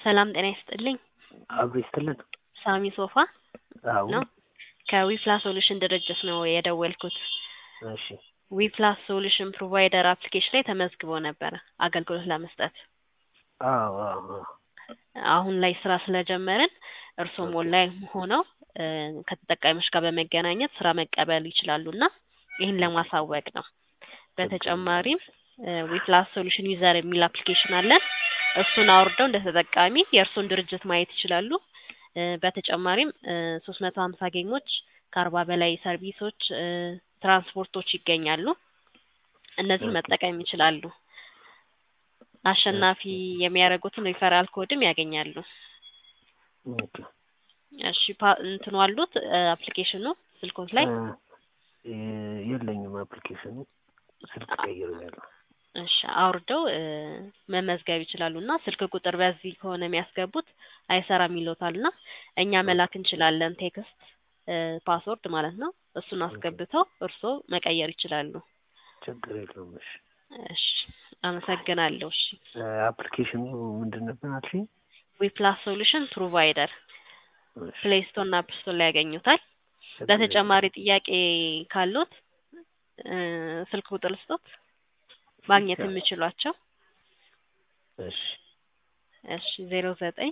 ሰላም ጤና ይስጥልኝ። አብሮ ይስጥልን። ሳሚ ሶፋ አዎ ነው። ከዊፕላስ ሶሉሽን ድርጅት ነው የደወልኩት። እሺ ዊፕላስ ሶሉሽን ፕሮቫይደር አፕሊኬሽን ላይ ተመዝግቦ ነበረ አገልግሎት ለመስጠት። አዎ አዎ አዎ። አሁን ላይ ስራ ስለጀመርን እርስዎም ኦንላይን ሆነው እ ከተጠቃሚዎች ጋር በመገናኘት ስራ መቀበል ይችላሉ እና ይህን ለማሳወቅ ነው። በተጨማሪም ዊፕላስ ሶሉሽን ዩዘር የሚል አፕሊኬሽን አለን። እሱን አውርደው እንደ ተጠቃሚ የእርስዎን ድርጅት ማየት ይችላሉ። እ በተጨማሪም ሶስት መቶ ሀምሳ ጌሞች ከአርባ በላይ ሰርቪሶች እ ትራንስፖርቶች ይገኛሉ። እነዚህን መጠቀም ይችላሉ። አሸናፊ የሚያደርጉትን ሪፈራል ኮድም ያገኛሉ። ኦኬ እሺ ፓ- እንትኑ አሉት አፕሊኬሽኑ ስልኮት ላይ እ የለኝም አፕሊኬሽኑ ስልክ ቀይሬያለሁ። እሺ አውርደው እ መመዝገብ ይችላሉ እና ስልክ ቁጥር በዚህ ከሆነ የሚያስገቡት አይሰራም ይሎታል እና እኛ መላክ እንችላለን ቴክስት እ ፓስወርድ ማለት ነው። እሱን አስገብተው እርስዎ መቀየር ይችላሉ። ችግር የለውም። እሺ እሺ አመሰግናለሁ። እሺ እ አፕሊኬሽኑ ምንድን ነበር አልሽኝ? ዊፕላስ ሶሉሽን ፕሮቫይደር እሺ ፕሌይ ስቶር እና አፕ ስቶር ላይ ያገኙታል። ችግር የለውም። በተጨማሪ ጥያቄ ካሉት እ ስልክ ቁጥር ልስጦት ማግኘት ይቻላል። የሚችሏቸው እሺ እሺ ዜሮ ዘጠኝ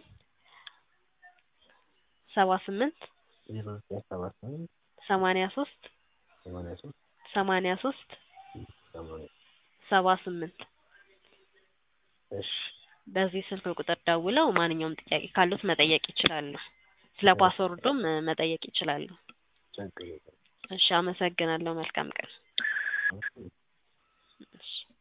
ሰባ ስምንት ዜሮ ዘጠኝ ሰባ ስምንት ሰማንያ ሶስት ሰማንያ ሶስት ሰማንያ ሶስት ሰማንያ ሰባ ስምንት እሺ በዚህ ስልክ ቁጥር ደውለው ማንኛውም ጥያቄ ካሉት መጠየቅ ይችላሉ። ስለ ፓስወርዱም እ መጠየቅ ይችላሉ። ችግር የለውም። እሺ አመሰግናለሁ። መልካም ቀን። እሺ እሺ